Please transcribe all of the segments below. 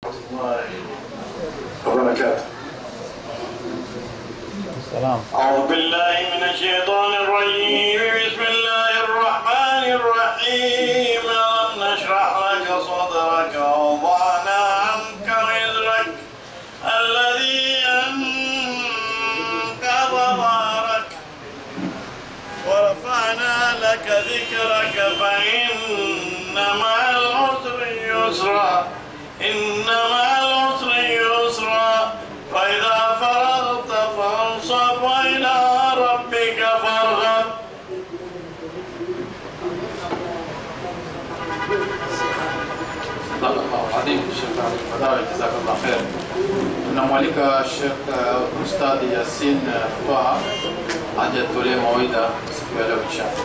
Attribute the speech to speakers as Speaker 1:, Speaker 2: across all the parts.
Speaker 1: الله وبركاته
Speaker 2: السلام
Speaker 1: أعوذ بالله من الشيطان الرجيم بسم الله الرحمن الرحيم ألم نشرح لك صدرك ووضعنا عنك وزرك الذي أنقض ظهرك ورفعنا لك ذكرك فإن مع العسر يسرا إن مع العسر يسرا فإذا فرغت فانصب وإلى ربك فارغب
Speaker 2: صدق الله العظيم Sheikh Ali Fadawi jazakallah khair. Tunamwalika Sheikh uh, Ustadhi Yasin uh, Twaha aje atolee mawaidha siku ya leo inshallah.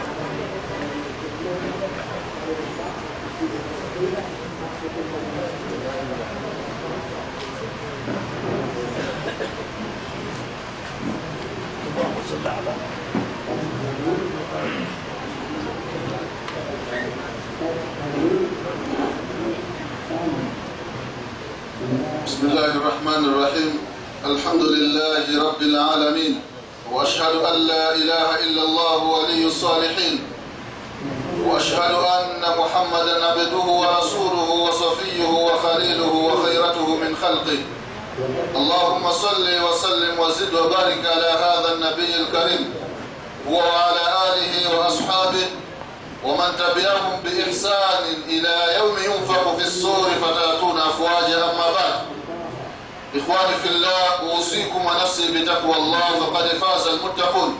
Speaker 3: بسم الله الرحمن الرحيم الحمد لله رب العالمين واشهد ان لا اله الا الله ولي الصالحين واشهد ان محمدا عبده ورسوله وصفيه وخليله وخيرته من خلقه اللهم صل وسلم وزد وبارك على هذا النبي الكريم وعلى اله واصحابه ومن تبعهم بإحسان إلى يوم ينفخ في الصور فتأتون أفواجا أما بعد إخواني في الله أوصيكم ونفسي بتقوى الله فقد فاز المتقون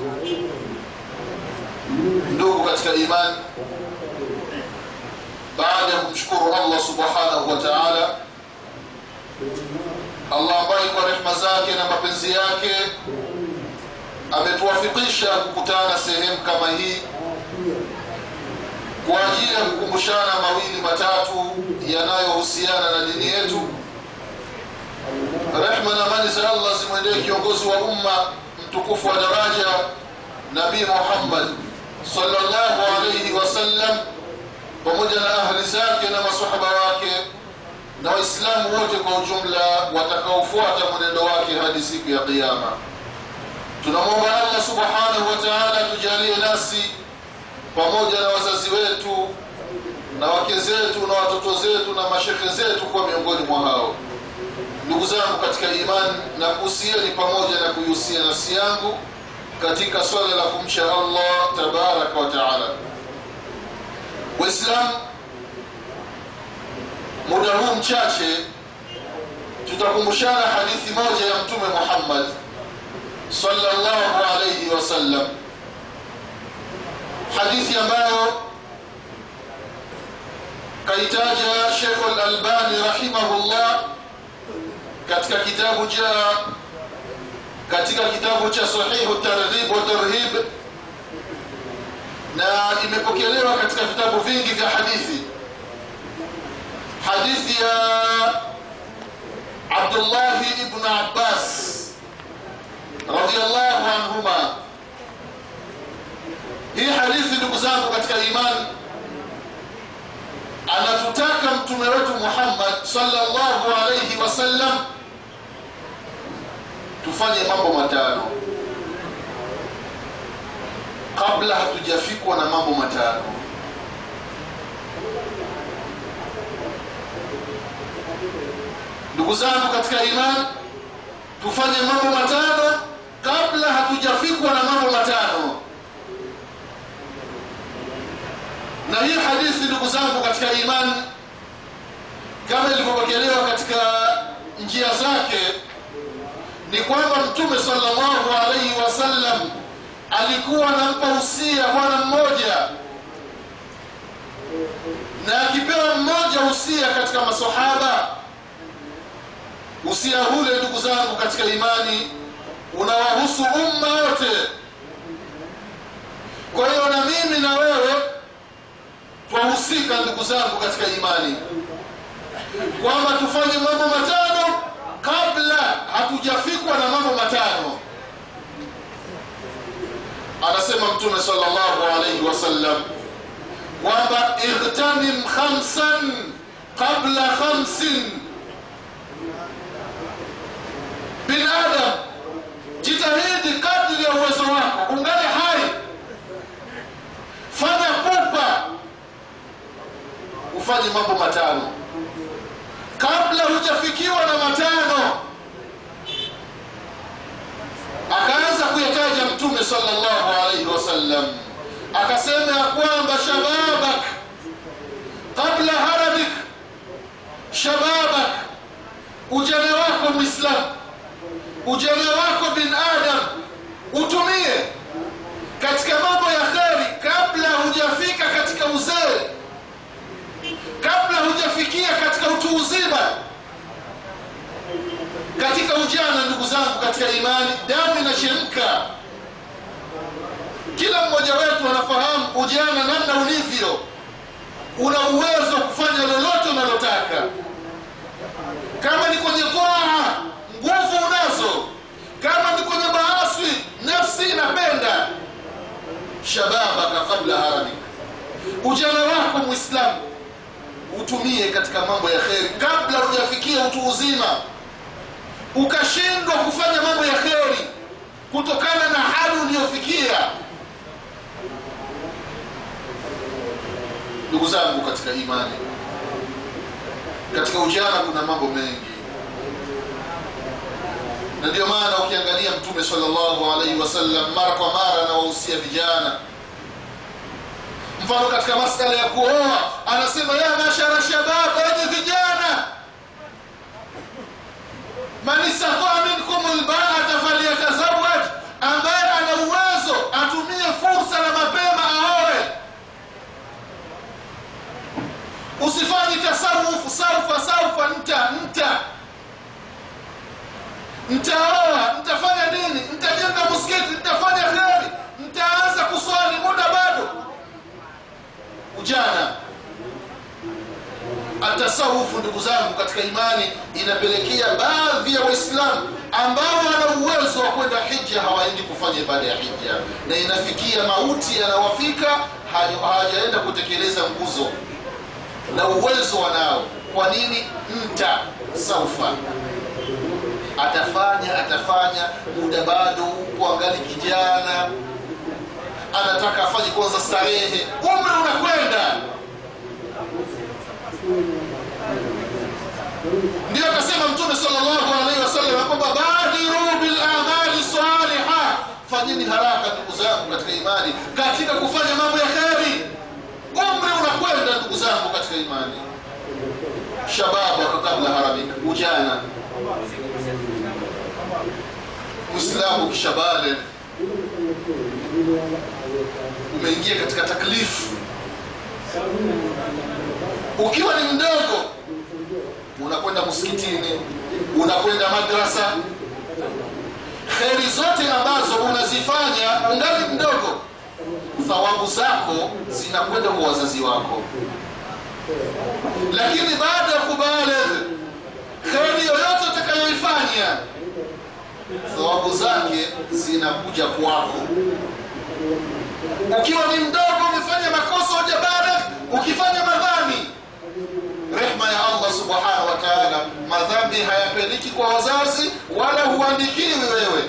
Speaker 3: ndugu katika imani baada ya kumshukuru allah subhanahu wa taala allah ambaye kwa rehma zake na mapenzi yake ametuwafikisha kukutana sehemu kama hii kwa ajili ya kukumbushana mawili matatu yanayohusiana na dini yetu rehma na amani za allah zimwendee kiongozi wa umma mtukufu wa daraja nabii muhammad sallallahu alaihi wasallam pamoja na ahli zake na masahaba wake na waislamu wote kwa ujumla watakaofuata mwenendo wake hadi siku ya qiama tunamwomba allah subhanahu wa taala tujalie nasi pamoja na wazazi wetu na wake zetu na watoto zetu na mashekhe zetu kuwa miongoni mwa hao ndugu zangu katika imani na kuhusieni pamoja na kuihusia nafsi yangu katika swala la kumcha allah tabaraka wa taala waislamu muda huu mchache tutakumbushana hadithi moja ya mtume muhammad sallallahu alaihi wasallam hadithi ambayo kaitaja Sheikh Al-Albani rahimahullah katika kitabu cha katika kitabu cha Sahihu Targhib wa Tarhib na imepokelewa katika vitabu vingi vya hadithi hadithi ya Abdullah ibn Abbas radiyallahu anhuma hii hadithi ndugu zangu katika imani anatutaka mtume wetu muhammad sallallahu alaihi wasallam tufanye mambo matano kabla hatujafikwa na mambo matano ndugu zangu katika imani tufanye mambo matano kabla hatujafikwa na mambo matano na hii hadithi ndugu zangu katika imani kama ilivyopokelewa katika njia zake ni kwamba mtume sallallahu alaihi wasallam alikuwa anampa usia bwana mmoja na akipewa mmoja usia katika masahaba usia hule ndugu zangu katika imani unawahusu umma wote kwa hiyo na mimi na wewe twahusika ndugu zangu katika imani kwamba tufanye mambo matano kabla hatujafikwa na mambo matano anasema mtume sallallahu alaihi wasallam kwamba ightanim khamsan qabla khamsin mtume sallallahu alaihi wasallam akasema ya kwamba shababak qabla haramik shababak ujana wako mwislamu ujana wako bin adam utumie katika mambo ya kheri kabla hujafika katika uzee kabla hujafikia katika utu uzima katika ujana ndugu zangu katika imani damu inachemka kila mmoja wetu anafahamu ujana namna ulivyo una uwezo wa kufanya lolote unalotaka kama ni kwenye toa nguvu unazo kama ni kwenye maasi nafsi inapenda shababaka kabla haramik ujana wako mwislamu utumie katika mambo ya kheri kabla hujafikia utu uzima ukashindwa kufanya mambo ya kheri kutokana na hali uliyofikia ndugu zangu katika imani katika ujana kuna mambo mengi na ndio maana ukiangalia mtume sallallahu alaihi wasallam mara kwa mara anawahusia vijana mfano katika masala ya kuoa anasema ya mashara shabab enyi vijana man istataa minkum lbaata falyatazawaj ambaye ana uwezo atumie fursa na mapema aoe usifanyi tasawufu saufa saufa nta nta ntaoa ntafanya nini ntajenga muskiti ntafanya kheri ntaanza kuswali muda bado ujana atasawufu ndugu zangu katika imani inapelekea baadhi ya waislamu ambao wana uwezo wa kwenda hija hawaendi kufanya ibada ya hija na inafikia mauti yanawafika hawajaenda kutekeleza nguzo na uwezo wanao kwa nini mta saufa atafanya atafanya muda bado upo angali kijana anataka afanye kwanza starehe umri unakwenda ndio akasema mtume sallallahu alaihi wasallam kwamba badiru bil amali saliha fanyeni haraka ndugu zangu katika imani katika kufanya mambo ya kheri umri unakwenda ndugu zangu katika imani shababu kabla haramika ujana mwislamu kishabale umeingia katika taklifu ukiwa ni mdogo unakwenda msikitini unakwenda madrasa kheri zote ambazo unazifanya ungali mdogo thawabu zako zinakwenda kwa wazazi wako lakini baada ya kubaleghe kheri yoyote utakayoifanya thawabu zake zinakuja kwako ukiwa ni mdogo umefanya makosa hujabaligh ukifanya madhambi rehma ya allah subhanahu wa taala madhambi hayapeleki kwa wazazi wala huandikiwi wewe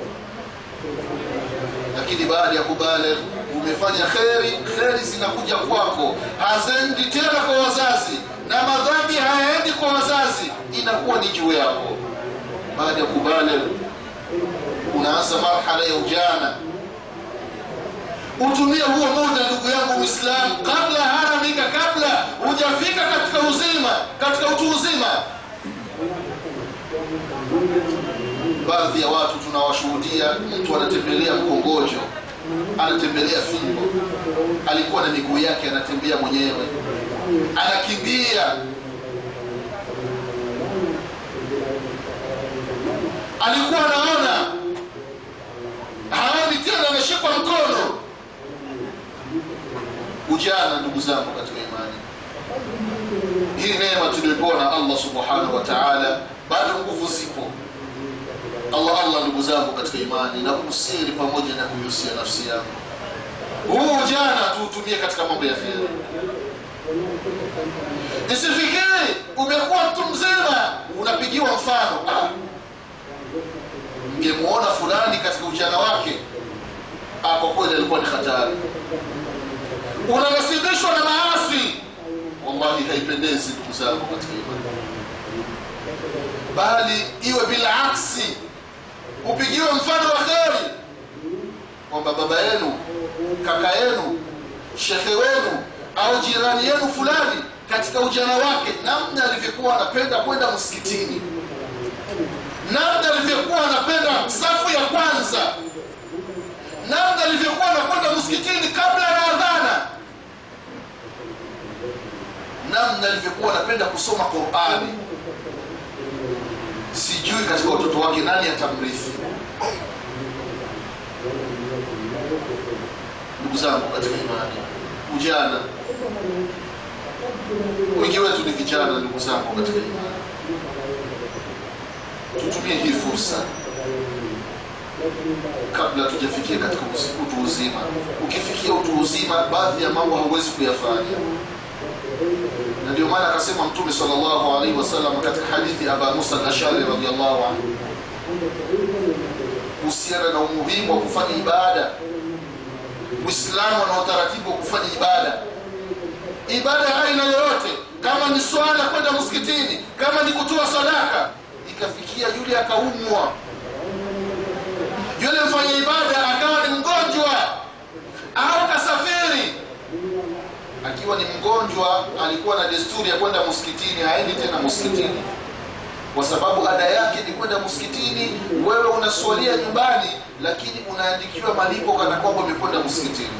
Speaker 3: lakini baada ya kubaligh umefanya kheri kheri zinakuja kwako hazendi tena kwa wazazi na madhambi hayaendi kwa wazazi inakuwa ni juu yako baada ya kubaligh unaanza marhala ya ujana utumie huo muda ndugu yangu mwislamu kabla haramika kabla hujafika katika uzima katika utu uzima baadhi ya watu tunawashuhudia mtu anatembelea mkongojo anatembelea fimbo alikuwa na miguu yake anatembea mwenyewe anakimbia alikuwa anaona haoni tena ameshikwa mkono ujana ndugu zangu katika imani hii neema tuliyopewa na allah subhanahu wa taala bado nguvu zipo allah allah ndugu zangu katika imani na kusiri pamoja na kuihusia nafsi yangu huu ujana tuutumie katika mambo ya kheri isifikiri umekuwa mtu mzima unapigiwa mfano ah, mngemwona fulani katika ujana wake ah, kwa kweli alikuwa ni hatari unanasibishwa na maasi wallahi haipendezi ndugu zangu katika imani bali iwe bila aksi upigiwe mfano wa kheri kwamba baba yenu kaka yenu shekhe wenu au jirani yenu fulani katika ujana wake namna alivyokuwa anapenda kwenda msikitini namna alivyokuwa anapenda safu ya kwanza namna alivyokuwa anakwenda msikitini kabla ya adhana namna alivyokuwa anapenda kusoma qurani sijui katika watoto wake nani atamrithi ndugu zangu katika imani ujana wengi wetu ni vijana ndugu zangu katika imani tutumie hii fursa kabla tujafikia katika usi- utu uzima ukifikia utu uzima baadhi ya mambo hauwezi kuyafanya na ndio maana akasema mtume sallallahu alaihi wasallam katika hadithi ya aba musa al-ashari radhiallahu anhu kuhusiana na umuhimu wa kufanya ibada uislamu ana utaratibu wa kufanya ibada ibada ya aina yoyote kama ni swala kwenda msikitini kama ni kutoa sadaka ikafikia yule akaumwa yule mfanya ibada akawa ni mgonjwa au kasafiri akiwa ni mgonjwa alikuwa na desturi ya kwenda msikitini haendi tena msikitini kwa sababu ada yake ni kwenda msikitini wewe unaswalia nyumbani lakini unaandikiwa malipo kana kwamba umekwenda msikitini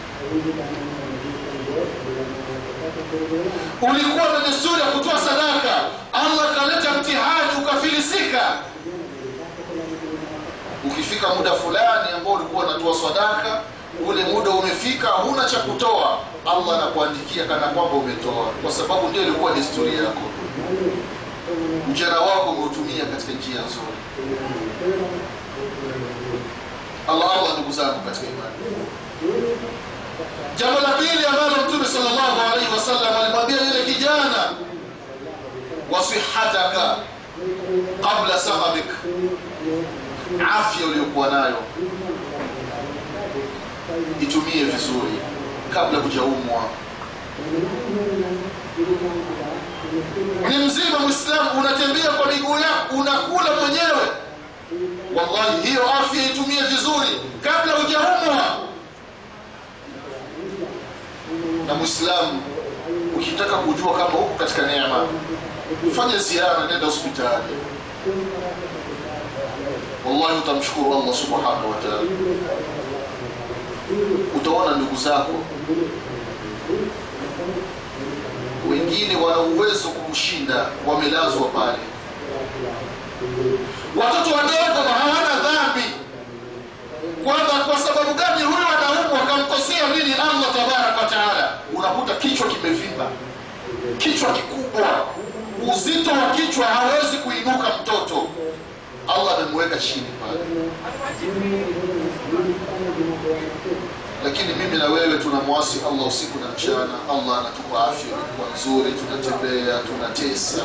Speaker 3: ulikuwa na desturi ya kutoa sadaka allah akaleta mtihani ukafilisika ukifika muda fulani ambao ulikuwa unatoa sadaka ule muda umefika huna cha kutoa allah anakuandikia kana kwamba umetoa kwa sababu ndio ilikuwa desturi yako ujana wako umeutumia katika njia nzuri allah allah ndugu zangu katika imani jambo la pili ambalo mtume sallallahu alaihi wasallam alimwambia yule kijana wasihataka qabla sahabik afya uliyokuwa nayo itumie vizuri kabla hujaumwa ni mzima mwislamu unatembea kwa miguu yako unakula mwenyewe wallahi hiyo afya itumie vizuri kabla hujaumwa na mwislamu ukitaka kujua kama huko katika neema fanya ziara nenda hospitali wallahi utamshukuru allah subhanahu wa taala utaona ndugu zako wengine wana uwezo kukushinda wamelazwa pale watoto wadogo hawana dhambi kwamba kwa sababu gani huyu anaumwa akamkosea nini allah tabaraka wataala unakuta kichwa kimevimba kichwa kikubwa uzito wa kichwa hawezi kuinuka mtoto allah amemweka chini pale lakini mimi na wewe tunamwasi allah usiku na mchana allah anatupa afya ilikuwa nzuri tunatembea tunatesa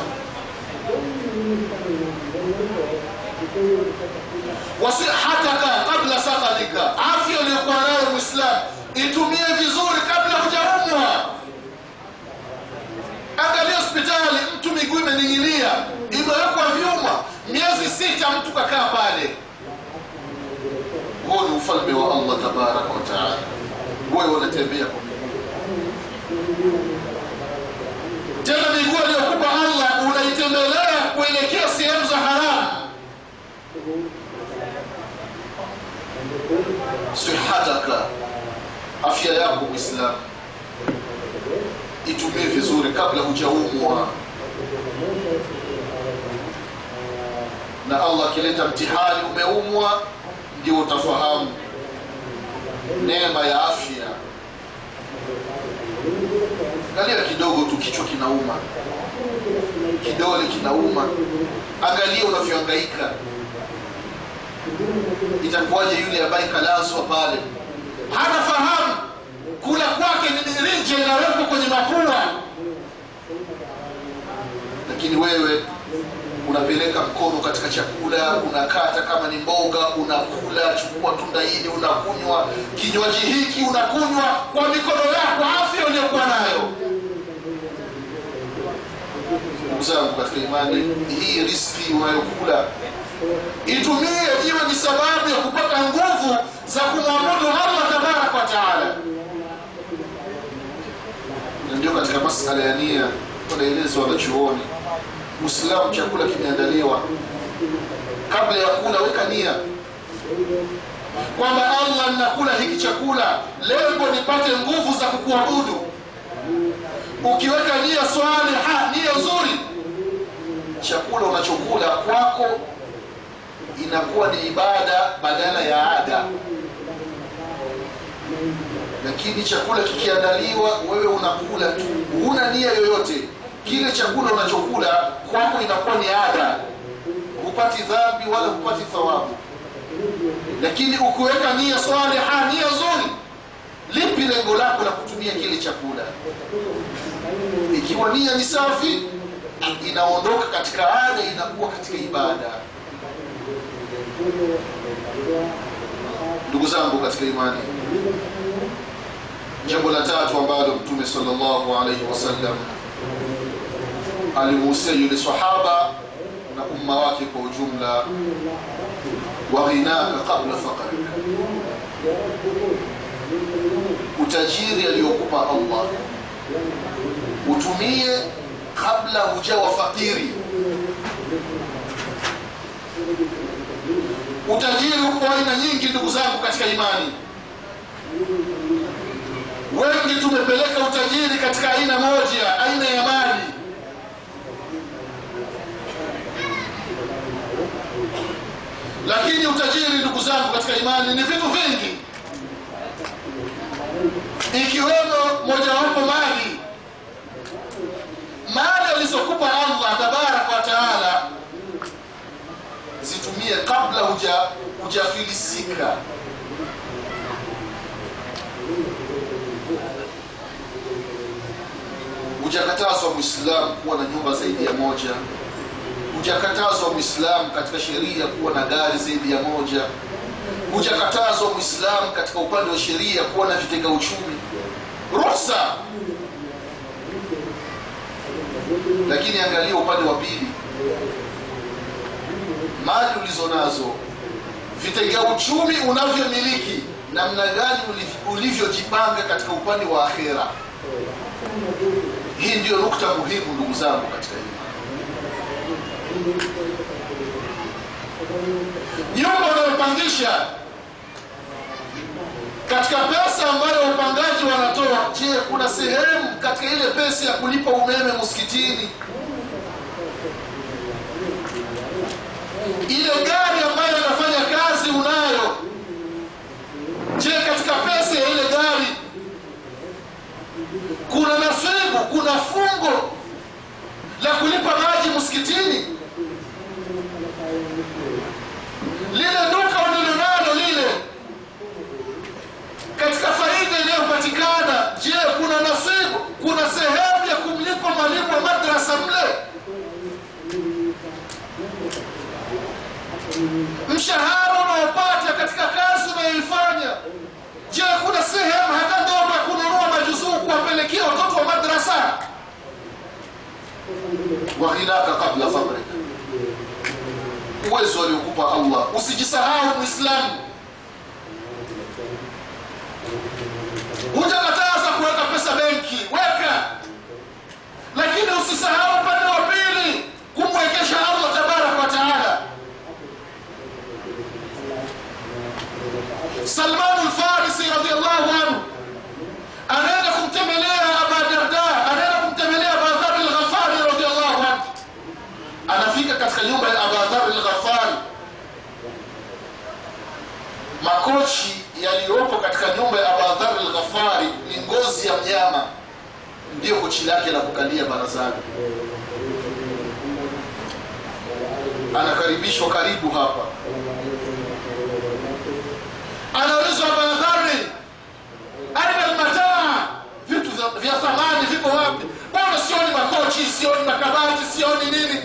Speaker 3: wasihataka kabla sakalika afya uliyokuwa nayo mwislamu itumie vizuri kabla hujaumwa angalia hospitali mtu miguu imening'inia imewekwa vyuma miezi sita mtu kakaa pale huo ni ufalme wa allah tabaraka wataala wewe unatembea kwa miguu tena miguu aliyokupa allah unaitembelea kuelekea sehemu za haramu sihataka afya yako mwislamu itumie vizuri kabla hujaumwa na allah akileta mtihani umeumwa ndio utafahamu neema ya afya angalia kidogo tu kichwa kinauma kidole kinauma angalia unavyoangaika itakuwaje yule ambaye kalazwa pale hana fahamu kula kwake ni mirinje inawekwa kwenye mapua lakini wewe unapeleka mkono katika chakula unakata kama ni mboga unakula chukua tunda hili unakunywa kinywaji hiki unakunywa kwa mikono yako afya uliyokuwa nayo ndugu zangu katika imani hii riski unayokula itumie iwe ni sababu ya kupata nguvu za kumwabudu allah tabaraka wa taala na ndio katika masala ya nia wanaelezwa wanachuoni muislamu chakula kimeandaliwa kabla ya kula weka nia kwamba allah ninakula hiki chakula lengo nipate nguvu za kukuabudu ukiweka nia swaliha nia nzuri chakula unachokula kwako inakuwa ni ibada badala ya ada lakini chakula kikiandaliwa wewe unakula tu huna nia yoyote kile chakula unachokula kwako inakuwa ni ada hupati dhambi wala hupati thawabu lakini ukiweka nia swaliha nia nzuri lipi lengo lako la kutumia kile chakula ikiwa nia ni safi inaondoka katika ada inakuwa katika ibada ndugu zangu katika imani jambo la tatu ambalo mtume sallallahu alaihi wasallam alimuhusia yule sahaba na umma wake kwa ujumla waghinaka qabla faqrika utajiri aliyokupa allah utumie kabla hujawa fakiri utajiri uko aina nyingi ndugu zangu katika imani wengi tumepeleka utajiri katika aina moja aina ya mali lakini utajiri ndugu zangu katika imani ni vitu vingi ikiwemo mojawapo mali mali alizokupa allah tabaraka wa taala zitumie kabla huja hujafilisika hujakatazwa mwislamu kuwa na nyumba zaidi ya moja hujakatazwa mwislamu katika sheria kuwa na gari zaidi ya moja hujakatazwa mwislamu katika upande wa sheria kuwa na vitega uchumi ruhusa lakini angalia upande wa pili mali ulizo nazo vitega uchumi unavyomiliki namna gani ulivyojipanga katika upande wa akhera hii ndiyo nukta muhimu ndugu zangu katika hii nyumba unayopangisha katika pesa ambayo upangaji wanatoa je kuna sehemu katika ile pesa ya kulipa umeme msikitini ile gari ambayo inafanya kazi unayo je katika pesa ya ile gari kuna nasibu kuna fungo la kulipa maji msikitini lile duka ulilonalo lile katika faida inayopatikana je kuna nasibu kuna sehemu ya kumlipa mwalimu wa madrasa mle mshahara unaopata katika kazi unayoifanya je kuna sehemu hata ndogo ya kununua majuzuu kuwapelekea watoto wa madrasa waghinaka kabla fabrika uwezo aliokupa allah usijisahau mwislamu hujakataza kuweka pesa benki weka lakini usisahau upande wa pili kumwekesha allah tabaraka wa taala salmanu lfarisi radiallahu anhu anaenda kumtembelea aba darda anaenda kumtembelea abadhari lghafari radiallahu anhu anafika katika nyumba ya abadhari lghafari makochi yaliyopo katika nyumba ya abadhari lghafari ni ngozi ya mnyama ndiyo kochi lake la kukalia barazani anakaribishwa karibu hapa anaulizwa abadhari aina lmataa vitu vya- vya thamani vipo wapi bwana sioni makochi sioni makabati sioni nini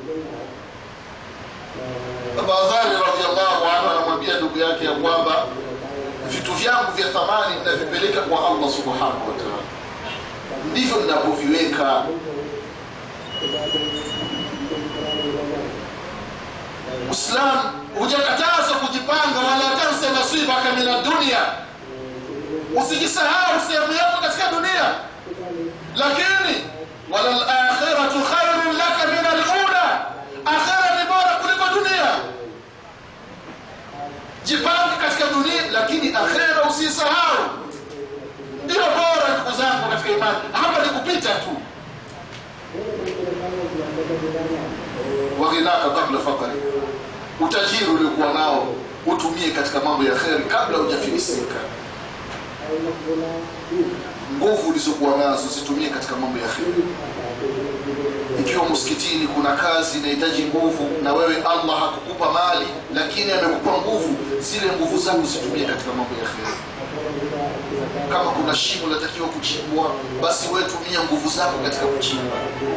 Speaker 3: abadhari radiallahu anhu anamwambia ndugu yake ya kwamba vitu vyangu vya thamani ninavipeleka kwa allah subhanahu wa taala ndivyo ninavyoviweka Uislamu hujakatazwa kujipanga, wala tansa nasibaka min ad-dunya, usijisahau sehemu yako katika dunia, lakini wala al-akhiratu khairun laka min al-ula, akhira ni bora kuliko dunia. Jipange katika dunia, lakini akhira usisahau, ndio bora. Ndugu zangu katika imani, hapa ni kupita tu. waghinaka kabla fakari, utajiri uliokuwa nao utumie katika mambo ya kheri kabla hujafilisika. Nguvu ulizokuwa nazo zitumie katika mambo ya kheri. Ikiwa msikitini kuna kazi inahitaji nguvu, na wewe Allah hakukupa mali, lakini amekupa nguvu, zile nguvu zako zitumie katika mambo ya kheri. Kama kuna shimo linatakiwa kuchimbwa, basi wewe tumia nguvu zako katika kuchimba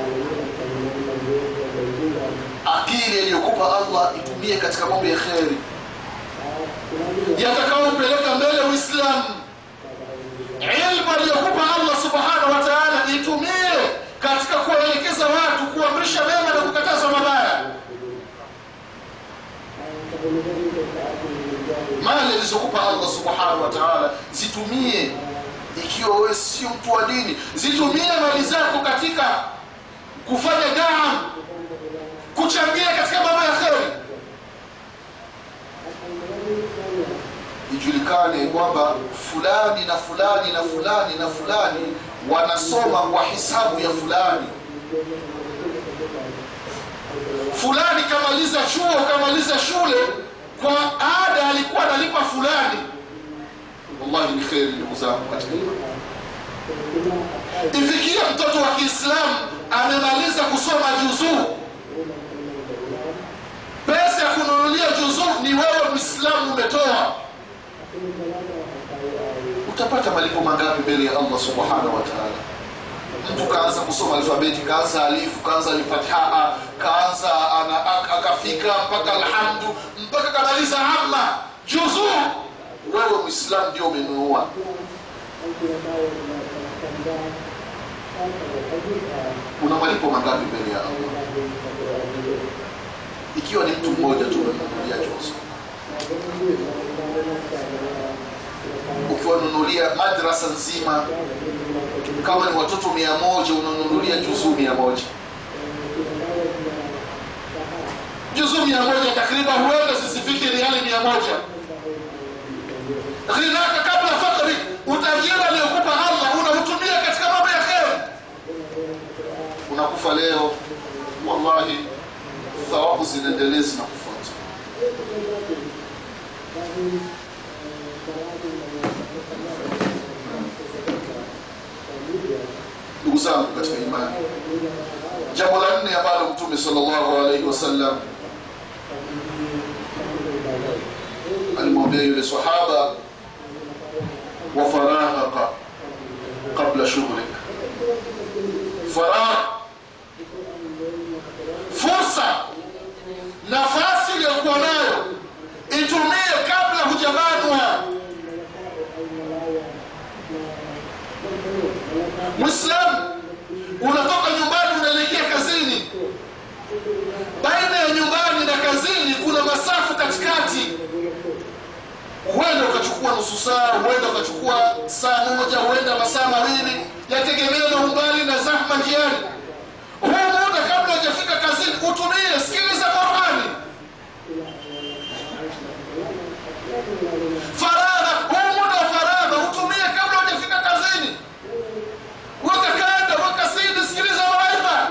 Speaker 3: akili aliyokupa Allah itumie katika mambo ya kheri yatakayompeleka mbele Uislamu. Ilmu aliyokupa Allah subhanahu wa ta'ala itumie katika kuwaelekeza watu, kuamrisha mema na kukataza mabaya. Mali alizokupa Allah subhanahu wa ta'ala zitumie, ikiwa wewe sio mtu wa dini, zitumie mali zako katika kufanya dawa kuchangia katika mambo ya kheri. Ijulikane kwamba fulani na fulani na fulani na fulani wanasoma kwa hisabu ya fulani. Fulani kamaliza chuo, kamaliza shule, kwa ada alikuwa analipa fulani. Wallahi ni kheri, ndugu zangu katika imani. Ifikia mtoto wa Kiislamu amemaliza kusoma juzuu pesa ya kununulia juzuu ni wewe Muislamu umetoa, utapata malipo mangapi mbele ya Allah subhanahu wa ta'ala? Mtu kaanza kusoma alfabeti, kaanza alifu, kaanza alfathaa, kaanza ana akafika mpaka alhamdu, mpaka kamaliza amma juzuu, wewe Muislamu ndio umenunua. Una malipo mangapi mbele ya Allah? ikiwa ni mtu mmoja tu unanunulia jozo, ukiwanunulia madrasa nzima, kama ni watoto mia moja unanunulia juzuu mia moja juzuu mia moja takriban, huenda zisifiki riali mia moja Ghinaka kabla fakri, utajiri aliyokupa Allah unautumia katika mambo ya kheri. Unakufa leo, wallahi thawabu zinaendelea zinakufuata. Ndugu zangu katika imani, jambo la nne ambalo Mtume sallallahu alaihi wasallam alimwambia yule sahaba, wa faraghaka qabla shughlik, faragh fursa nafasi iliyokuwa nayo itumie kabla hujabanwa. Mwislamu unatoka nyumbani unaelekea kazini, baina ya nyumbani na kazini kuna masafu katikati, huenda ukachukua nusu saa, huenda ukachukua saa moja, huenda masaa mawili, yategemea na umbali na zahma njiani. Huu muda kabla hujafika kazini utumie, sikiliza Qurani. Faragha, huu muda wa faragha utumie kabla hujafika kazini. Weka kanda, weka sidi, sikiliza mawaidha,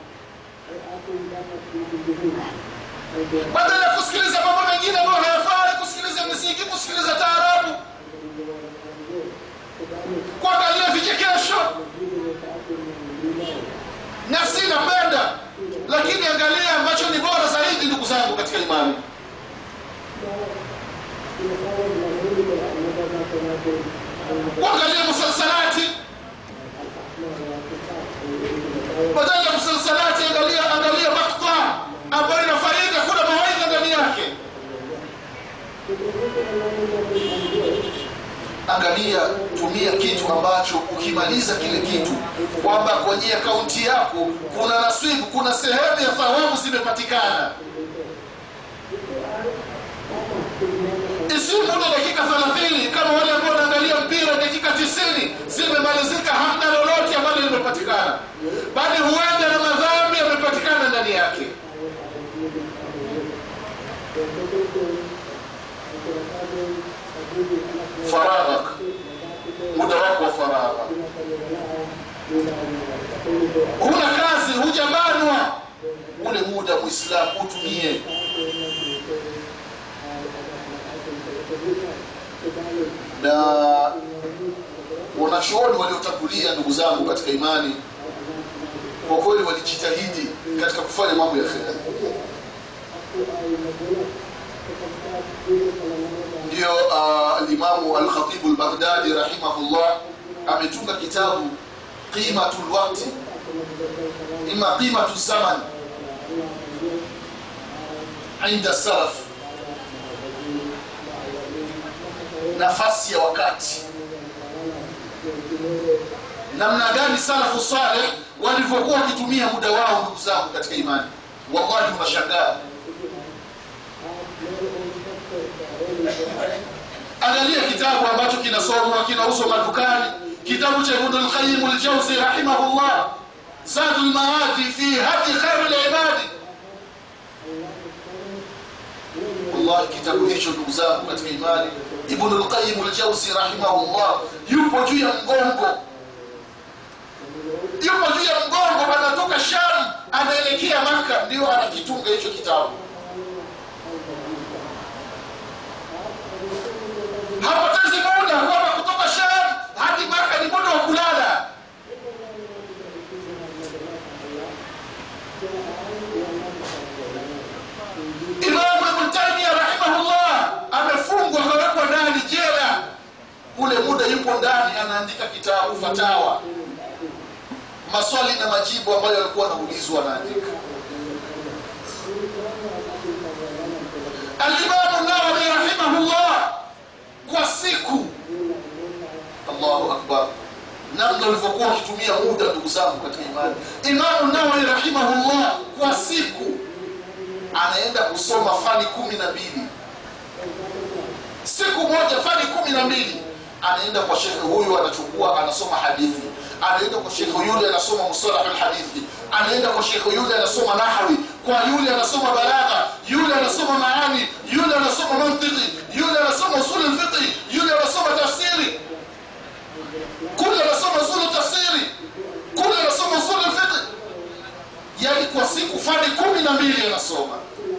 Speaker 3: badala ya kusikiliza mambo mengine ambayo hayafai, kusikiliza muziki, kusikiliza taarabu, kuangalia vichekesho nafsi inapenda, lakini angalia ambacho ni bora zaidi, ndugu zangu katika imani. Kuangalia musalsalati, badala ya musalsalati, angalia angalia makta ambayo ina faida, kuna mawaidha ndani yake. Angalia, tumia kitu ambacho ukimaliza kile kitu, kwamba kwenye akaunti yako kuna nasibu, kuna sehemu ya thawabu zimepatikana. dakika 30 kama wale ambao wanaangalia mpira dakika 90 zimemalizika hamna lolote ambalo limepatikana bali huenda na madhambi yamepatikana ndani yake faraghak muda wako wa faragha huna kazi hujabanwa ule muda mwislamu utumie na wanachuoni waliotangulia ndugu zangu katika imani kwa kweli walijitahidi katika kufanya mambo ya kheri ndio uh, alimamu alkhatibu lbaghdadi rahimahullah ametunga kitabu qimatu lwakti ima qimatu zaman inda salaf nafasi ya wakati namna gani salafu saleh walivyokuwa wakitumia muda wao ndugu zangu katika imani wallahi unashangaa angalia kitabu ambacho kinasomwa kinauzwa madukani kitabu cha ibn al-qayyim al-jawzi rahimahullah zad al-maadi fi hadi khair al-ibadi wallahi kitabu hicho ndugu zangu katika imani ibn al-qayyim al-jawzi rahimahullah yupo juu ya mgongo yupo juu ya mgongo anatoka sham anaelekea maka ndio anakitunga hicho kitabu hapotezi muda kwamba kutoka sham hadi maka ni muda wa kulala imamu ibn taimia rahimahullah amefungwa akawekwa ndani jela ule muda yupo ndani anaandika kitabu fatawa maswali na majibu ambayo alikuwa anaulizwa anaandika alimamu nawawi rahimahullah kwa siku allahu akbar namna ulivyokuwa ukitumia muda ndugu zangu katika imani imamu nawawi rahimahullah kwa siku anaenda kusoma fani kumi na mbili siku moja fani kumi na mbili anaenda kwa shekhe huyu anachukua anasoma hadithi anaenda kwa shekhe yule anasoma musalahu lhadithi anaenda kwa shekhe yule anasoma nahwi kwa yule anasoma balagha yule anasoma maani yule anasoma mantiki yule anasoma usuli lfiqhi yule anasoma tafsiri kule anasoma usulu tafsiri kule anasoma usulu lfiqhi yani kwa siku fani kumi na mbili anasoma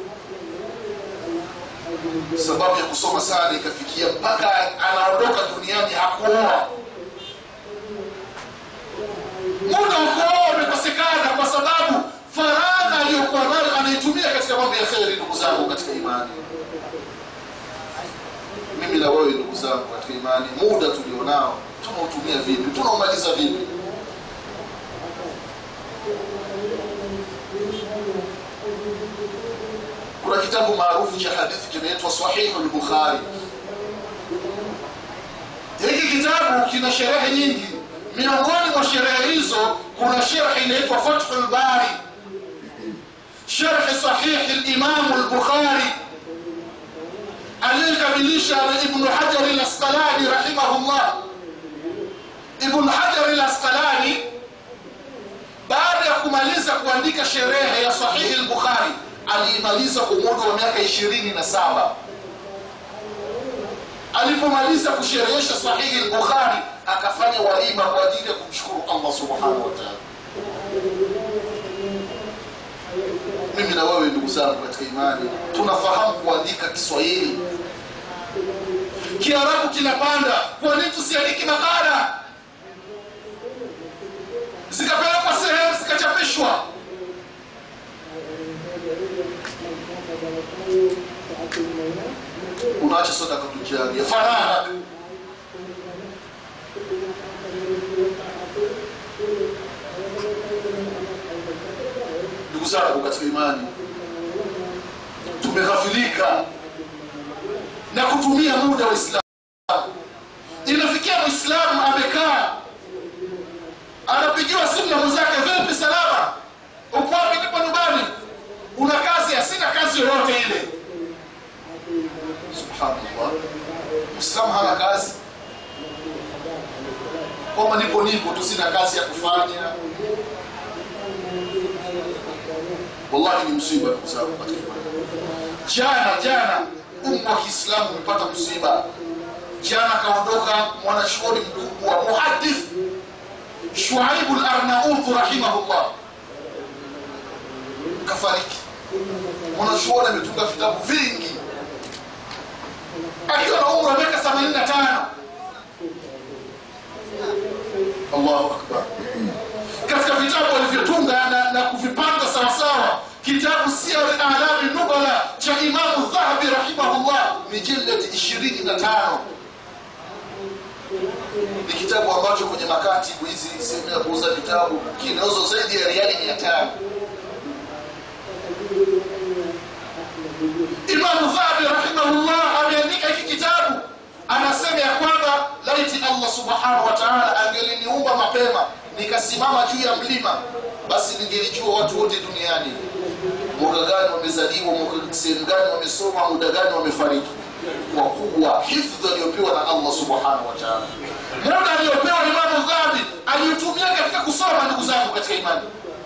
Speaker 3: sababu ya kusoma sana ikafikia mpaka anaondoka duniani hakuoa muda wa kuoa umekosekana kwa sababu faragha aliyokuwa nayo anaitumia katika mambo ya kheri ndugu zangu katika imani mimi na wewe ndugu zangu katika imani muda tulionao tunautumia vipi tunaumaliza vipi kuna kitabu maarufu cha hadithi kinaitwa sahihu lbukhari hiki kitabu kina sherehe nyingi miongoni mwa sherehe hizo kuna sherhe inaitwa fathu lbari sherhe sahihi limamu lbukhari aliyekamilisha na ibnu hajari lasqalani rahimahullah ibnu hajari lasqalani baada ya kumaliza kuandika sherehe ya sahihi lbukhari aliimaliza kwa muda wa miaka ishirini na saba alipomaliza kusherehesha sahihi lbukhari akafanya walima kwa ajili ya kumshukuru allah subhanahu wa taala mimi na wewe ndugu zangu katika imani tunafahamu kuandika kiswahili kiarabu kinapanda kwa nini tusiandiki makala zikapelekwa sehemu zikachapishwa unaacha sadaka tujaria faragha ndugu zangu katika imani tumeghafilika na kutumia muda wa islamu inafikia mwislamu amekaa anapigiwa simu na mwenzake vipi salama uko wapi nipo nyumbani una kazi asina kazi yoyote ile subhanallah mwislamu hana kazi kwamba nipo nipo tu sina kazi ya kufanya wallahi ni msiba ndugu zangu katika imani jana jana umma wa kiislamu umepata msiba jana akaondoka mwanachuoni mkubwa muhadith shuaibu larnaudhu rahimahullah kafariki mwanachuoni ametunga vitabu vingi akiwa na umri wa miaka 85 allahu akbar katika vitabu alivyotunga na, na kuvipanga sawasawa kitabu siyar alami nubala cha imamu dhahabi rahimahullah mijildati 25 ni kitabu ambacho kwenye makatibu hizi sehemu ya kuuza vitabu kinauzwa zaidi ya riali mia tano imamu dhahabi rahimahullah ameandika hiki kitabu anasema ya kwamba laiti allah subhanahu wa taala angeliniumba mapema nikasimama juu ya mlima basi ningelijua watu wote duniani mwaka gani wamezaliwa mwaka sehemu gani wamesoma muda gani wamefariki kwa kuwa hifdhi aliyopewa na allah subhanahu wa taala muda aliyopewa imamu dhahabi aliutumia katika kusoma ndugu zangu katika imani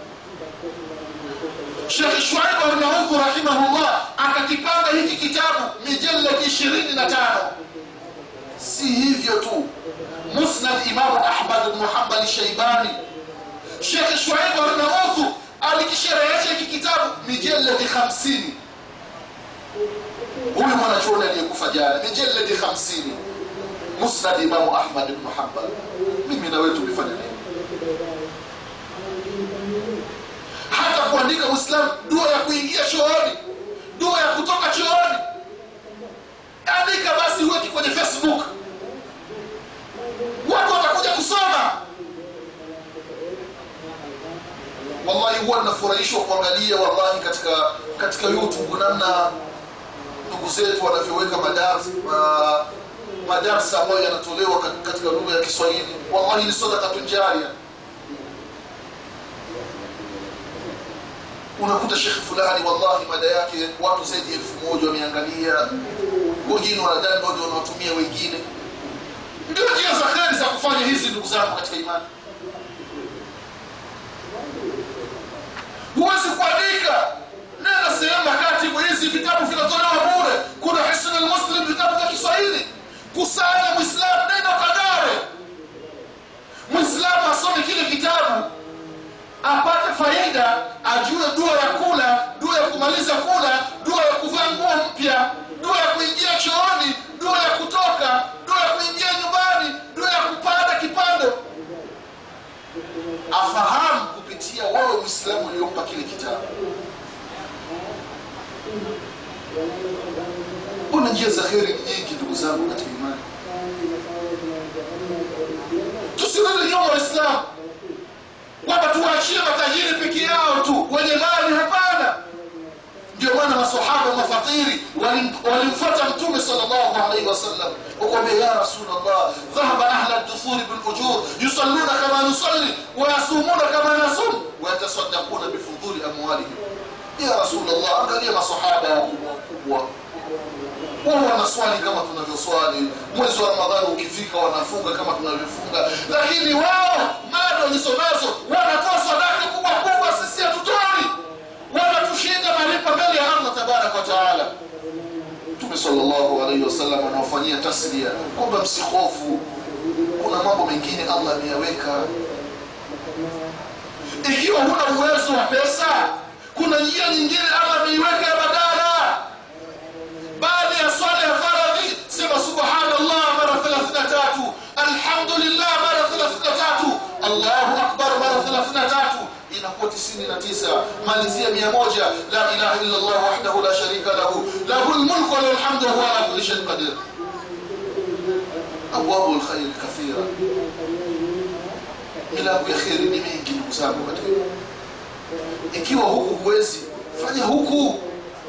Speaker 3: Sheikh Shuaib Arnaudhu rahimahullah akakipanga hiki kitabu mijaladi ishirini na tano. Si hivyo tu, Musnad Imamu Ahmad bnu Hambali Shaibani, Sheikh Shuaib Arnaudhu alikisherehesha hiki kitabu mijaladi hamsini. Huyu mwanachuoni aliyekufa jana, mijaladi hamsini, Musnad Imamu Ahmad bnu Hambal. Mimi na wewe tulifanya nini? hata kuandika uislamu dua ya kuingia chooni dua ya kutoka chooni andika basi uweki kwenye facebook watu watakuja kusoma wallahi huwa ninafurahishwa kuangalia wallahi katika katika youtube namna ndugu zetu wanavyoweka madarsa ma, madarsa ambayo yanatolewa kat- katika lugha ya kiswahili wallahi ni sadakatun jaria unakuta shekhe fulani wallahi mada yake watu zaidi ya elfu moja wameangalia wengine wanadani ndio wanaotumia wengine ndio njia za kheri za kufanya hizi ndugu zangu katika imani huwezi kuandika nenda sehemu makatibu hizi vitabu vinatolewa bure kuna hisn almuslim vitabu vya kiswahili kusanya mwislamu nenda ukagawe mwislamu asome kile kitabu apate faida ajue dua ya kula dua ya kumaliza kula dua ya kuvaa nguo mpya dua ya kuingia chooni dua ya kutoka dua ya kuingia nyumbani dua ya kupanda kipando afahamu kupitia wewe mwislamu uliompa kile kitabu kuna njia za heri ni nyingi ndugu zangu katika imani tusirudi nyuma waislamu kwamba tuwaachie matajiri peke yao tu wenye mali hapana ndio maana masahaba mafakiri walim- walimfuata mtume sallallahu alaihi wasallam wakwambia ya rasulllah dhahaba ahla duthuri bilujur yusalluna kama nusalli wayasumuna kama nasum wayatasadakuna bifudhuli amwalihim ya rasulllah angalia masahaba wakubwa wakubwa wao wanaswali kama tunavyoswali mwezi wa ramadhani ukifika wanafunga kama tunavyofunga lakini wao mali walizonazo wanatoa sadaka kubwa kubwa sisi hatutoi wanatushinda malipo mbele ya allah tabaraka wa taala mtume salllahu alaihi wasallam anawafanyia taslia kwamba msihofu kuna mambo mengine allah ameyaweka ikiwa huna uwezo wa pesa kuna njia nyingine allah ameiweka ya badala baada ya swala ya faradhi sema subhanallah mara 33 alhamdulillah mara 33 allahu akbar mara 33 inakuwa 99 malizia 100 la ilaha illa allah wahdahu la sharika lahu lahu lmulku walahu lhamdu wahuwa ala kulli shayin qadir abwabu lkhairi kathira milango ya kheri ni mingi ndugu zangu katika ikiwa huku huwezi fanya huku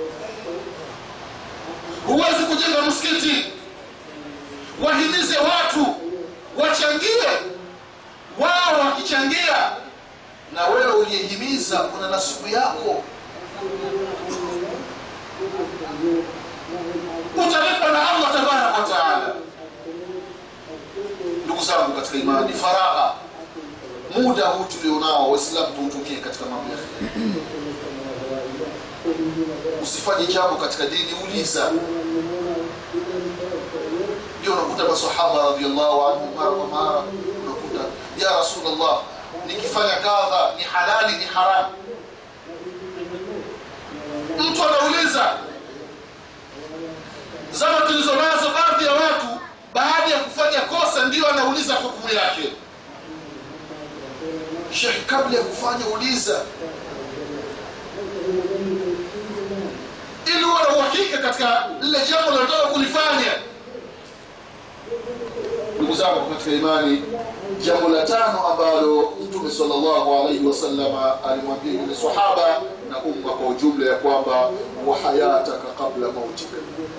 Speaker 3: huwezi kujenga msikiti wahimize watu wachangie wao wakichangia na wewe uliyehimiza kuna nasubu yako utalipwa na allah tabaraka wataala katika imani faragha muda huu tulionao waislamu tuutumie katika mambo ya kheri usifanye jambo katika dini uliza ndio unakuta masahaba radiallahu anhu mara kwa mara unakuta ya rasulllah nikifanya kadha ni halali ni haramu mtu anauliza zama tulizo nazo baadhi ya watu baada ya kufanya kosa ndio anauliza hukumu yake shekh kabla ya kufanya uliza ili uwe na uhakika katika lile jambo linataka kulifanya ndugu zangu katika imani jambo la tano ambalo mtume salllahu alaihi wasalama alimwambia yule sahaba na umma kwa ujumla ya kwamba wa hayataka qabla mautika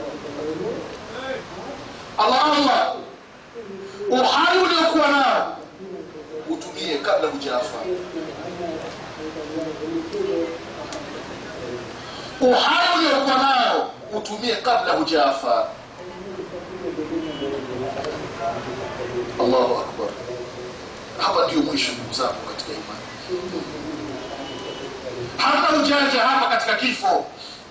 Speaker 3: allah allah uhai uliokuwa nao utumie kabla hujafa uhai uliokuwa nao utumie kabla hujafa allahu akbar hapa ndio mwisho ndugu zangu katika imani hapa ujanja hapa katika kifo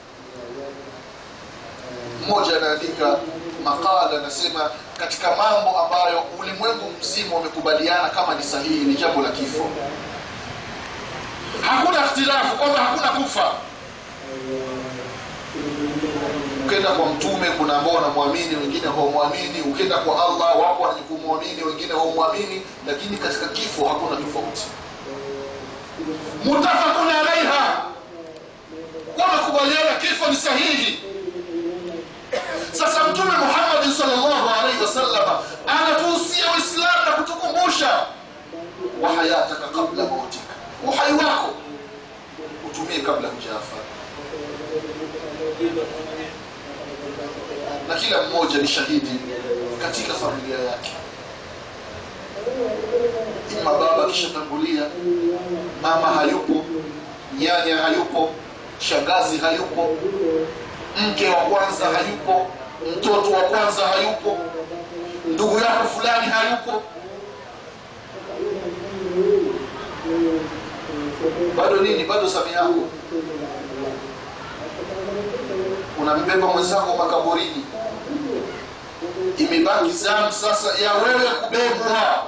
Speaker 3: mmoja anaandika makala anasema katika mambo ambayo ulimwengu mzima wamekubaliana kama ni sahihi ni jambo la kifo hakuna ikhtilafu kwamba hakuna kufa ukenda kwa mtume kuna ambao wanamwamini wengine hawamwamini ukenda kwa allah wapo wenye kumwamini wengine hawamwamini lakini katika kifo hakuna tofauti mutafakun alaiha wamekubaliana kifo ni sahihi sasa mtume muhammadin salllahu alaihi wasalama anatuhusia uislamu na kutukumbusha wa hayataka kabla mautika uhai wako utumie kabla hujafa na kila mmoja ni shahidi katika familia yake ima baba akishatangulia mama hayupo nyanya hayupo shangazi hayupo mke wa kwanza hayupo mtoto wa kwanza hayupo ndugu yako fulani hayupo bado nini bado sami yako unambeba mwenzako makaburini imebaki zamu sasa ya wewe kubebwa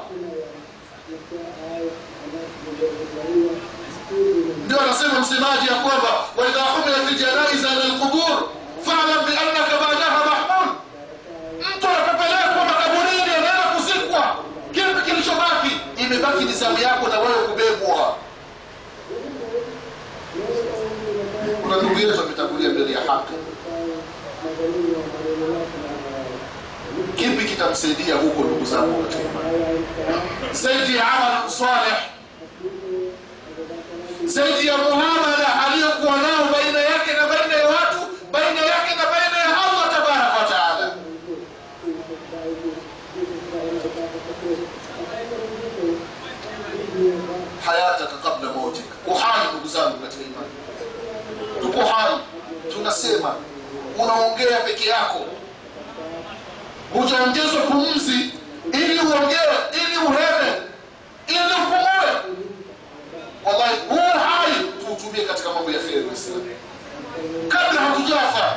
Speaker 3: ndio anasema msemaji ya kwamba waidha humilat ljanaiza ila lqubur falam biannaka badaha mahmul mtu anapopelekwa makaburini anaenda kuzikwa kipi kilichobaki imebaki ni zamu yako na wewe kubebwa kuna ndugu yetu ametangulia mbele ya haki kipi kitamsaidia huko ndugu zangu katika imani zaidi ya amal saleh zaidi ya muamala aliyokuwa nao baina yake na baina ya watu baina yake na baina ya allah tabaraka wa taala hayataka kabla mautika uhai ndugu zangu katika imani tupo hai tunasema unaongea peke yako hujaongezwa pumzi ili uongee ili uheme ili upumue wallahi huu hai tuutumie katika mambo ya kheri waislamu kabla hatujafa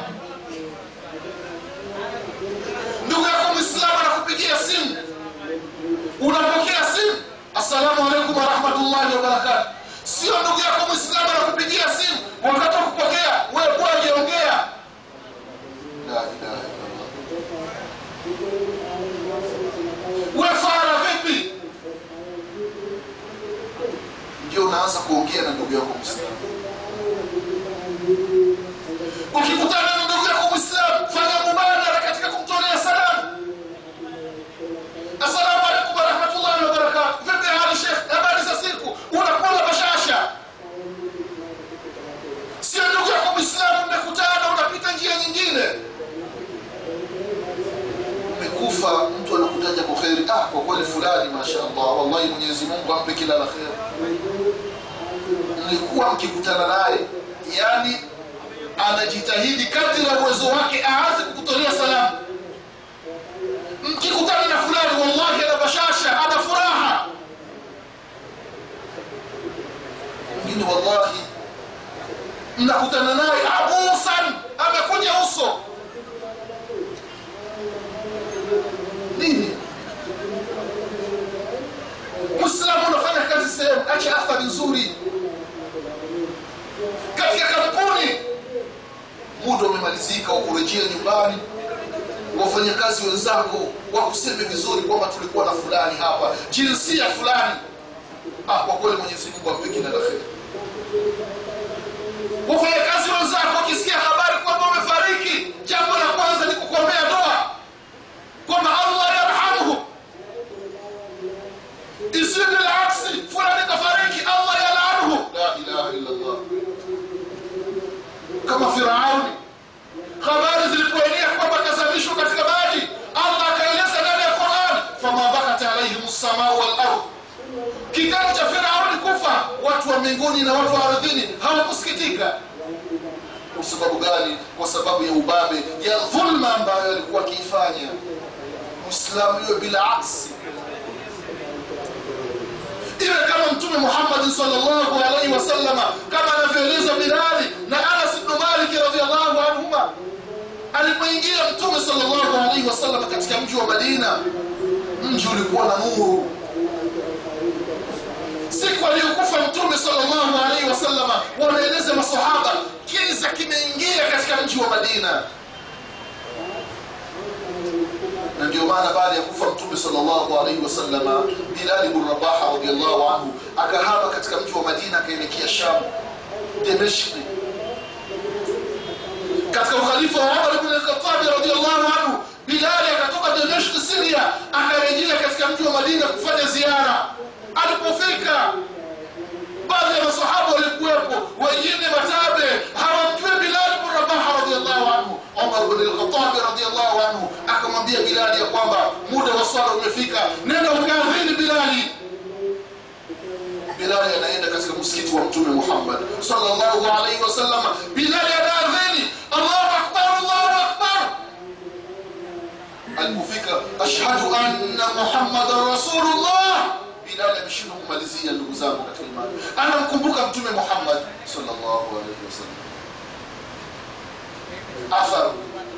Speaker 3: ndugu yako mwislamu anakupigia simu unapokea simu assalamu alaikum warahmatullahi wabarakatu sio ndugu yako mwislamu anakupigia simu wakati wa kupokea wewe kwaje ongea la ilaha illallah we fara vipi ndio unaanza kuongea na ndugu yako mwislamu ukikutana na ndugu yako mwislamu fanya mubadara katika kumtolea salamu assalamu alaikum warahmatullahi wabarakatu vipi hali shekh habari za siku unakula bashasha sio ndugu yako mwislamu mmekutana unapita njia nyingine umekufa mtu anakutaja kwa kheri ah kwa kweli fulani mashaallah wallahi mwenyezi mungu ampe kila la kheri mlikuwa mkikutana naye yani anajitahidi kadri ya uwezo wake aanze kukutolea salamu mkikutana na fulani wallahi ana bashasha ana furaha mwingine wallahi mnakutana naye abusan amekuja uso nini mwislamu unafanya kazi sehemu acha athari nzuri katika kampuni muda umemalizika wa kurejea nyumbani wafanyakazi wenzako wakuseme vizuri kwamba tulikuwa na fulani hapa jinsia fulani ah, kwa kweli mwenyezi mungu ampe kila la kheri wafanyakazi wenzako wakisikia habari kwamba umefariki jambo la kwanza ni kukuombea doa kwamba allah yarhamhu isiwe bilaksi fulani kafariki allah yalanhu la ilaha illa allah kama firauni habari zilipoenea kwamba kazamishwa katika maji allah akaeleza ndani ya quran fama bakat alaihim lsamau walard kitendo cha firauni kufa watu wa mbinguni na watu wa ardhini hawakusikitika kwa sababu gani kwa sababu ya ubabe ya dhulma ambayo alikuwa akiifanya mwislamu hiyo bila aksi iwe kama mtume muhammadin salllahu alaihi wasallama kama anavyoeleza bilali na anas bnu maliki radiallahu anhuma alipoingia mtume salllahu alaihi wasallama katika mji wa madina mji ulikuwa na nuru siku aliyokufa mtume salllahu alaihi wasallama wanaeleza masahaba kiza kimeingia katika mji wa madina na ndio maana baada ya kufa mtume salllahu alaihi wasallama bilali bnu rabaha radiallahu anhu akahama katika mji wa madina akaelekea sham demeshki katika ukhalifa wa umar bn lkhatabi radiallahu anhu bilali akatoka demeshki siria akarejea katika mji wa madina kufanya ziara alipofika baadhi ya masahaba walikuwepo wengine matabe hawamjue bilali bnu rabaha radiallahu anhu umar bn lkhatabi radiallahu anhu akamwambia bilali ya kwamba muda wa swala umefika nenda ukaadhini bilali bilali anaenda katika msikiti wa mtume muhammad salllahu alaihi wasalama bilali anaadhini allahu akbar allahu akbar alipofika ashhadu anna muhammadan rasulullah bilali ameshindwa kumalizia ndugu zangu katika imani anamkumbuka mtume muhammad salllahu alaihi wasallam athar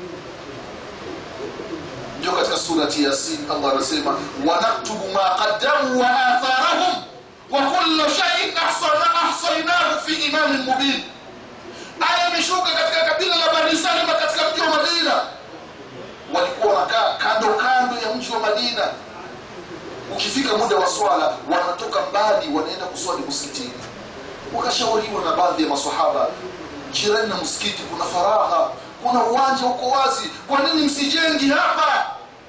Speaker 3: ndio katika surati yasin allah anasema wanaktubu ma qaddamu wa atharahum wa kullu shaiin ahsainahu fi imamin mubin aya imeshuka katika kabila la bani salima katika mji wa madina walikuwa wanakaa kando kando ya mji wa madina ukifika muda wa swala wanatoka mbali wanaenda kuswali msikitini wakashauriwa na baadhi ya masahaba jirani na msikiti kuna faragha kuna uwanja uko wazi kwa nini msijengi hapa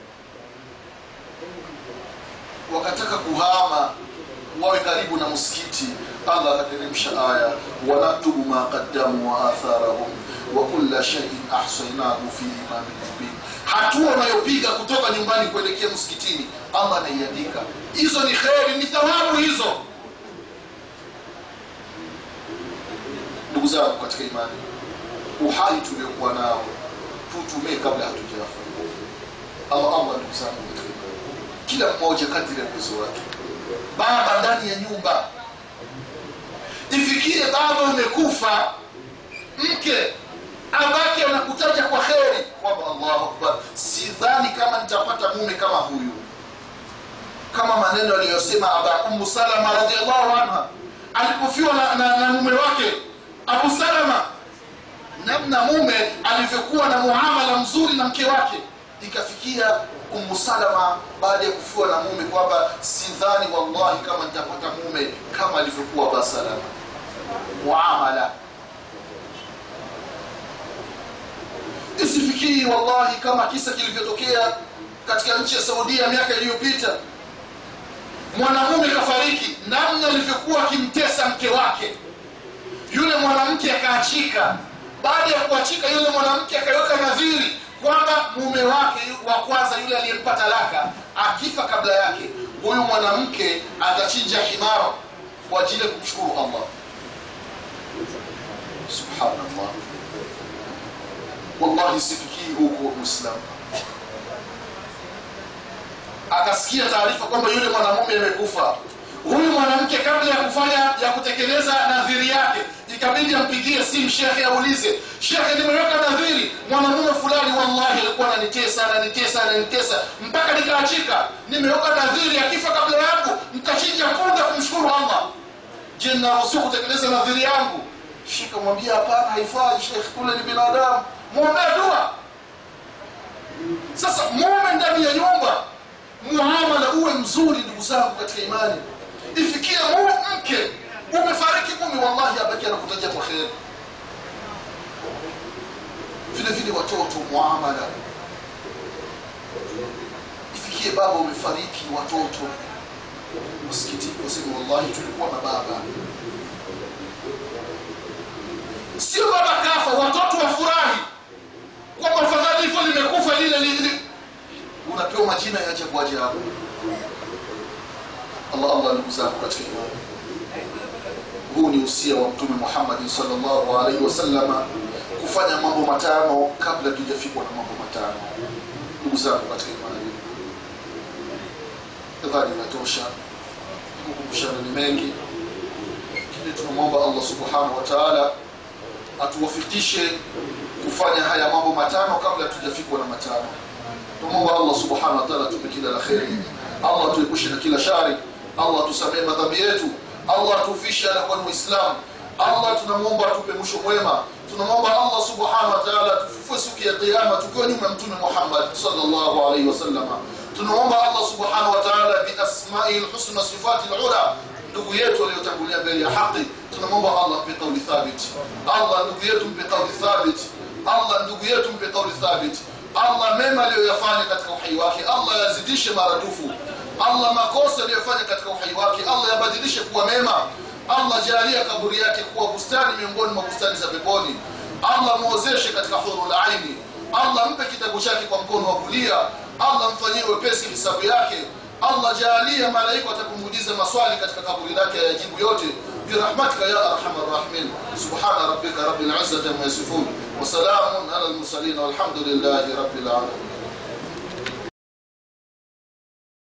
Speaker 3: wakataka kuhama wawe karibu na msikiti allah akateremsha aya wanaktubu ma qaddamu wa atharahum wa kulla shaiin ahsainahu fi imamin mubin hatua unayopiga kutoka nyumbani kuelekea msikitini allah anaiandika hizo ni kheri ni thawabu hizo ndugu zangu katika imani uhai tuliokuwa nao tutumie kabla hatujafa allah allah ndugu zangu katika imani kila mmoja kadiri ya uwezo wake baba ndani ya nyumba ifikie baba umekufa mke abake anakutaja kwa kheri kwamba allahu akbar sidhani kama nitapata mume kama huyu kama maneno aliyosema aba umu salama radiallahu anha alipofiwa na, na, na mume wake abu salama namna mume alivyokuwa na muamala mzuri na mke wake ikafikia umu salama baada ya kufiwa na mume kwamba sidhani wallahi kama nitapata mume kama alivyokuwa aba salama muamala isifikii wallahi kama kisa kilivyotokea katika nchi ya saudia miaka iliyopita mwanamume kafariki namna alivyokuwa akimtesa mke wake yule mwanamke akaachika baada ya kuachika yule mwanamke akaweka nadhiri kwamba mume wake wa kwanza yule aliyempa talaka akifa kabla yake huyu mwanamke atachinja himara kwa ajili ya kumshukuru allah subhanallah wallahi sifikii huko muislamu akasikia taarifa kwamba yule mwanamume amekufa huyu mwanamke kabla ya kufanya ya kutekeleza nadhiri yake ikabidi ampigie simu shekhe aulize shekhe nimeweka nadhiri mwanamume fulani wallahi alikuwa ananitesa ananitesa ananitesa mpaka nikaachika nimeweka nadhiri akifa kabla yangu mtachinja punda kumshukuru allah je naruhusiwa kutekeleza nadhiri yangu shika mwambia hapana haifai shekhe kule ni binadamu mwombea dua sasa mume ndani ya nyumba muamala uwe mzuri ndugu zangu katika imani ifikie mume mke umefariki mume wallahi abaki anakutajia kwa kheri vile vile watoto muamala ifikie baba umefariki watoto msikitini waseme wallahi tulikuwa na baba sio baba kafa watoto wafurahi kwamba fadhali hivyo limekufa lile lile unapewa majina ya ajabu ajabu allah allah ndugu zangu katika imani huu ni usia wa mtume muhammadi salllahu alaihi wasallama kufanya mambo matano kabla tujafikwa na mambo matano ndugu zangu katika imani nadhani inatosha kukumbushana ni mengi lakini tunamwomba allah subhanahu wa taala atuwafikishe kufanya haya mambo matano kabla tujafikwa na matano tumwomba allah subhanahu wa taala tupe kila la kheri allah tuepushe na kila shari allah tusamee madhambi yetu allah atufishe anakuwa ni muislam allah tunamwomba atupe mwisho mwema tunamwomba allah subhanahu wa taala tufufue siku ya qiama tukiwa nyuma ya mtume muhammad salllahu alaihi wasallama tunamwomba allah subhanahu wa taala biasmaihi lhusna sifati lula ndugu yetu aliyotangulia mbele ya haki tunamwomba allah mpe kauli thabit allah ndugu yetu mpe kauli thabit allah ndugu yetu mpe kauli thabit allah mema aliyoyafanya katika uhai wake allah yazidishe maradufu allah makosa aliyofanya katika uhai wake allah yabadilishe kuwa mema allah jalia kaburi yake kuwa bustani miongoni mwa bustani za peponi allah mwozeshe katika hurul aini allah mpe kitabu chake kwa mkono wa kulia allah mfanyie wepesi hisabu yake allah jaalia malaika watakumbuliza maswali katika kaburi lake yajibu yote برحمتك يا ارحم الراحمين سبحان ربك رب العزه عما يصفون وسلام على المرسلين والحمد لله رب العالمين